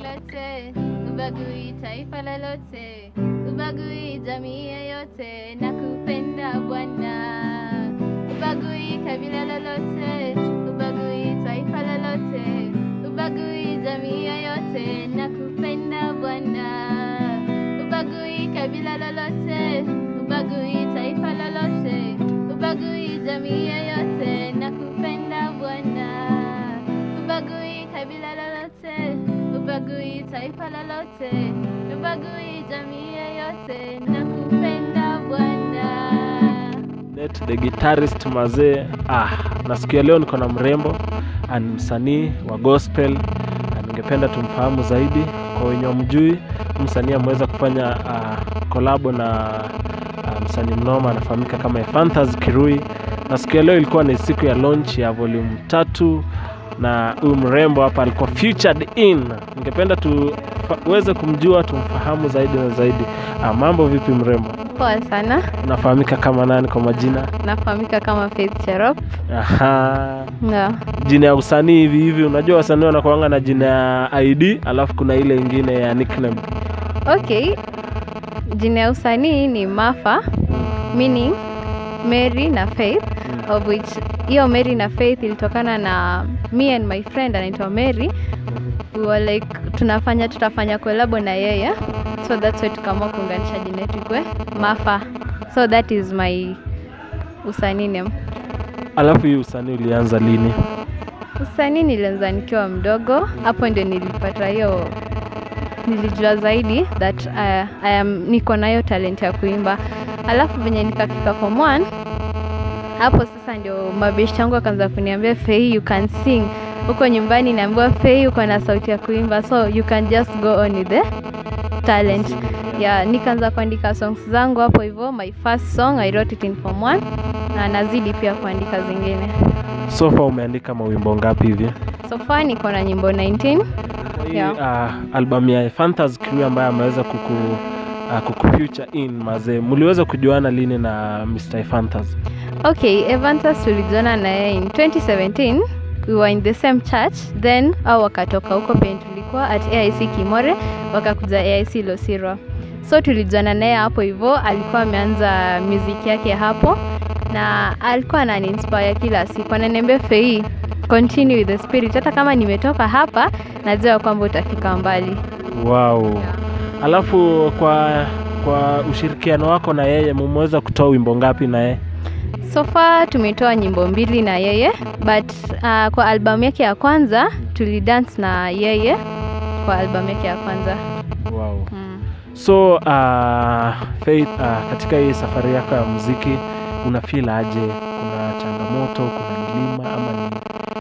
lolote, ubagui taifa lolote, ubagui jamii yoyote, nakupenda Bwana. Ubagui kabila lolote, ubagui taifa lolote, ubagui jamii yoyote, nakupenda Bwana. Ubagui kabila lolote, ubagui taifa lolote, ubagui jamii yoyote, nakupenda Bwana. Ubagui kabila lolote, ubagui taifa lolote, ubagui jamii yoyote, nakupenda Bwana. Net the guitarist mazee. Ah, na siku ya leo niko na mrembo ah, ni msanii wa gospel na ningependa tumfahamu zaidi. Kwa wenye wamjui, msanii ameweza kufanya ah, kolabo na ah, msanii mnoma anafahamika kama Ephanthas Kirui, na siku ya leo ilikuwa ni siku ya launch ya volume tatu na huyu mrembo hapa alikuwa featured in. Ningependa tuweze kumjua, tumfahamu zaidi na zaidi. Ah, mambo vipi mrembo? Poa sana, Unafahamika kama nani kwa majina? nafahamika kama Faith Cherop. Aha. No. Jina ya usanii hivi hivi, unajua wasanii wanakuanga na jina ya ID alafu kuna ile ingine ya nickname. Okay, jina ya usanii ni Mafa, meaning Mary na Faith, of which hiyo Mary na Faith ilitokana na me and my friend anaitwa Mary. We were like tunafanya tutafanya kolabo na yeye, so that's why tukaamua kuunganisha jina yetu ikwe Mafa, so that is my usanii name. Alafu hii usanii ulianza lini? Usanii nilianza nikiwa mdogo, hapo ndio nilipata hiyo, nilijua zaidi that uh, I am, niko nayo talent ya kuimba. Alafu venye nikafika form 1 hapo sasa ndio mabeshti yangu akaanza kuniambia Fei, you can sing. Huko nyumbani naambiwa Fei, uko na sauti ya kuimba, so you can just go on with the talent. Yeah, nikaanza kuandika songs zangu hapo hivyo. My first song I wrote it in form 1 na nazidi pia kuandika zingine. So far umeandika mawimbo ngapi hivi? So far niko na nyimbo 19. Kwa hii Yeah. uh, albamu ya Ephanthas Kirui ambaye ameweza kuku uh, kuku feature in mazee, mliweza kujuana lini na Mr. Ephanthas? Okay, Evantas tulijiona na yeye in 2017. We were in the same church then au wakatoka huko penye tulikuwa at AIC Kimore wakakuja AIC Losirwa. So tulijuana naye hapo hivyo, alikuwa ameanza music yake hapo na alikuwa ananiinspire kila siku, ananiambia Fei, continue with the spirit, hata kama nimetoka hapa najua kwamba utafika mbali. Wow. Alafu kwa kwa ushirikiano wako na yeye mumeweza kutoa wimbo ngapi na yeye? So far tumetoa nyimbo mbili na yeye but uh, kwa albamu yake ya kwanza tulidance na yeye kwa albamu yake ya kwanza Wow. mm. So uh, Faith, uh, katika hii safari yako ya muziki una feel aje? Kuna changamoto, kuna milima ama ni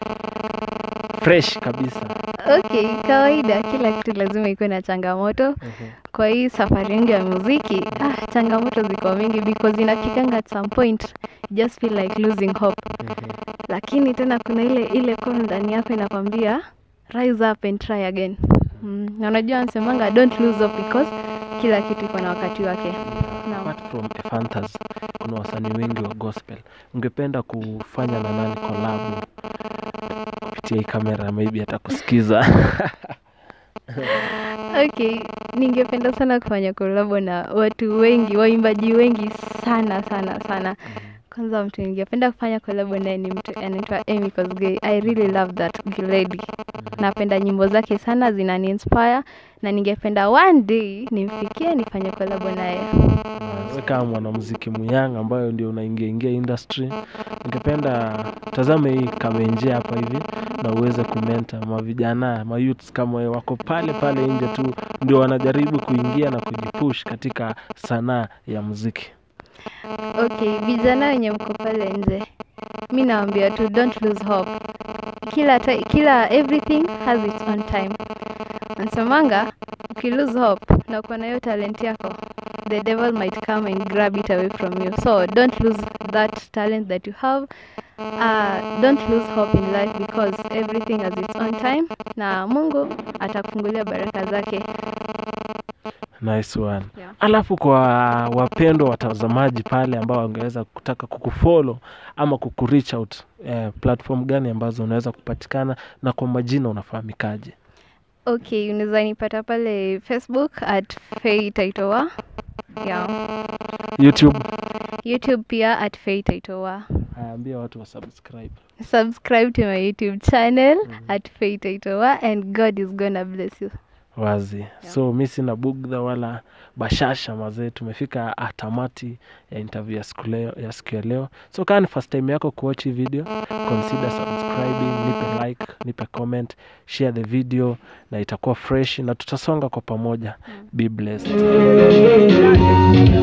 fresh kabisa? Okay, kawaida, kila kitu lazima ikuwe na changamoto. Kwa hii safari yangu ya muziki ah, changamoto ziko mingi because inafikanga at some point you just feel like losing hope, lakini tena kuna ile ile call ndani yako inakwambia rise up and try again. Mm. Na unajua anasemanga don't lose hope because kila kitu iko na wakati wake. Naam. Apart from Ephanthas, kuna wasanii wengi wa gospel. Ungependa kufanya na nani collab kupitia hii kamera, maybe atakusikiza. Okay, ningependa sana kufanya kolabo na watu wengi, waimbaji wengi sana sana sana. Kwanza mtu ningependa kufanya kolabo naye ni mtu anaitwa Amy Kosgei. I really love that lady. Napenda nyimbo zake sana, zinani inspire na ningependa one day nimfikie nifanye kolabo naye. Wewe kama mwanamuziki muyanga ambayo ndio unaingia ingia industry, ningependa tazame hii kamenje hapa hivi na uweze kumenta mavijana mayouths kama wewe wako pale pale nje tu ndio wanajaribu kuingia na kujipush katika sanaa ya muziki. Okay, vijana wenye mko pale nje, mi naambia tu don't lose hope. Kila ti- kila everything has its own time. Nasemanga uki lose hope na uko na hiyo talent yako, the devil might come and grab it away from you. So don't lose that talent that you have. Uh, don't lose hope in life because everything has its own time, na Mungu atakufungulia baraka zake. Nice one. Yeah. Alafu kwa wapendwa watazamaji pale ambao wangeweza kutaka kukufollow ama kukureach out eh, platform gani ambazo unaweza kupatikana na kwa majina unafahamikaje? Okay, unaweza nipata pale Facebook at Faye Taitoa. Yeah. youtube YouTube pia at Faye Taitoa. ayaambia watu wa subscribe Subscribe to my YouTube channel at Faye Taitoa and God is gonna bless you. wazi so mi sina bugdha wala bashasha mazee tumefika ah, tamati ya interview ya siku leo ya siku ya leo so kaa ni first time yako kuwatch hii video consider subscribing nipe like nipe comment share the video na itakuwa fresh na tutasonga kwa pamoja be blessed